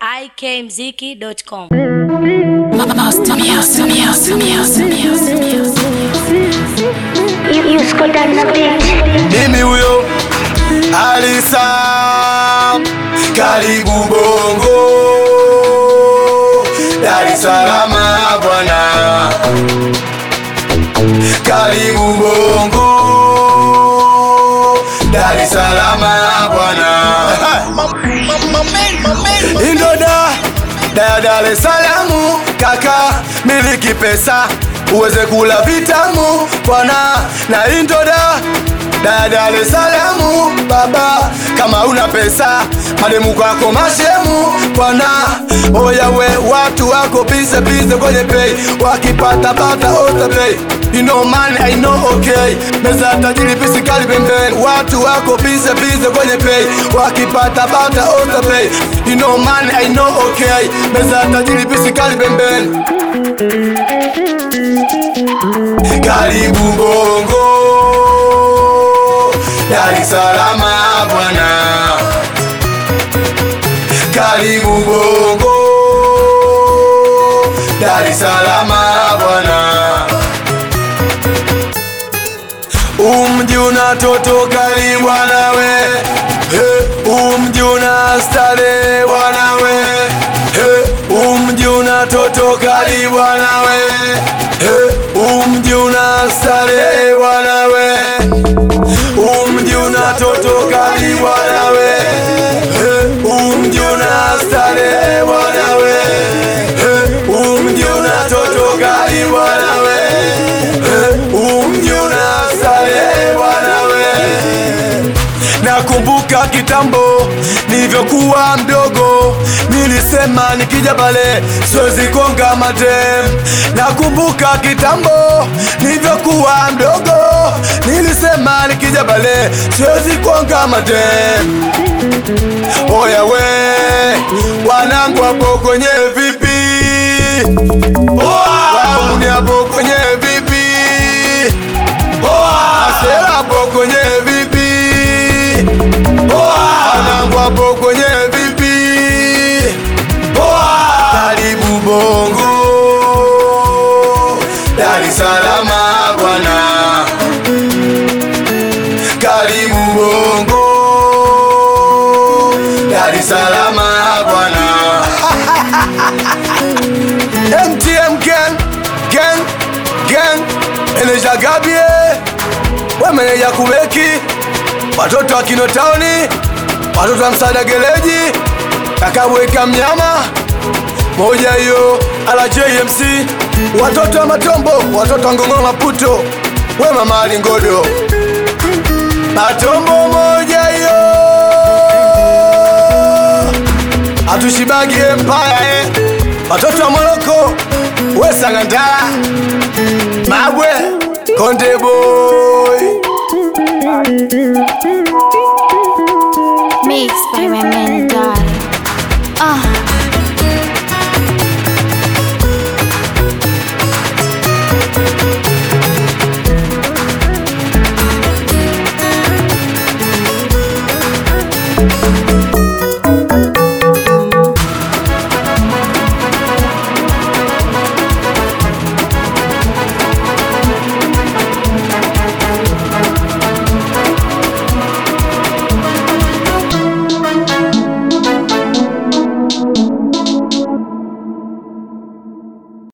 ikmziki.com. Mimi huyo Alisa, karibu Bongo, Dar es Salaam bwana, karibu Bongo, Dar es Salaam bwana, Indoda da Dar es Salaam kaka, miliki pesa uweze kula vitamu bwana, na Indoda da Dar es Salaam baba, kama una pesa mademu kwako mashemu bwana, oya we watu wako bize bize kwenye pay, wakipata pata ota pay You know man, I know okay Meza tajiri pisikali pembeni Watu wako bize bize kwenye pay Wakipata pata ota pay You know man, I know okay Meza tajiri pisikali pembeni Karibu Bongo Dar es Salaam bwana Karibu Bongo Dar es Salaam bwana Umji unatoto kali wanawe hey, umji una stare wanawe hey, umji unatoto kali wanawe hey, umji una stare wanawe umji unatoto kali wanawe hey, umji una stare wanawe hey, umji unatoto kali wanawe hey, umji una stare wanawe Nakumbuka kitambo nilivyokuwa mdogo, nilisema nikija pale siwezi konga madem. Nakumbuka kitambo nilivyokuwa mdogo, nilisema nikija pale siwezi konga madem. Oya we wanangu hapo kwenye vipi? Wauni hapo kwenye vipi? Asela hapo kwenye vipi? Wanangu hapo kwenye vipi? Karibu Bongo, Dar es Salaam bwana, karibu Bongo, Dar es Salaam bwana. MTM gang, gang, gang, Eneja Gabie, we meneja kubeki, watoto wa Kinotauni, watoto wa Msaada Gereji, kakabweka mnyama moja hiyo RJMC, watoto wa Matombo, watoto wa Ngong'o Maputo, we mama Alingodo, Matombo moja hiyo, hatushibagi empire eh. Watoto wa Moroko, we Sangandala, Mabwe, Konde Boy. Mixed by my man, darling. Ah.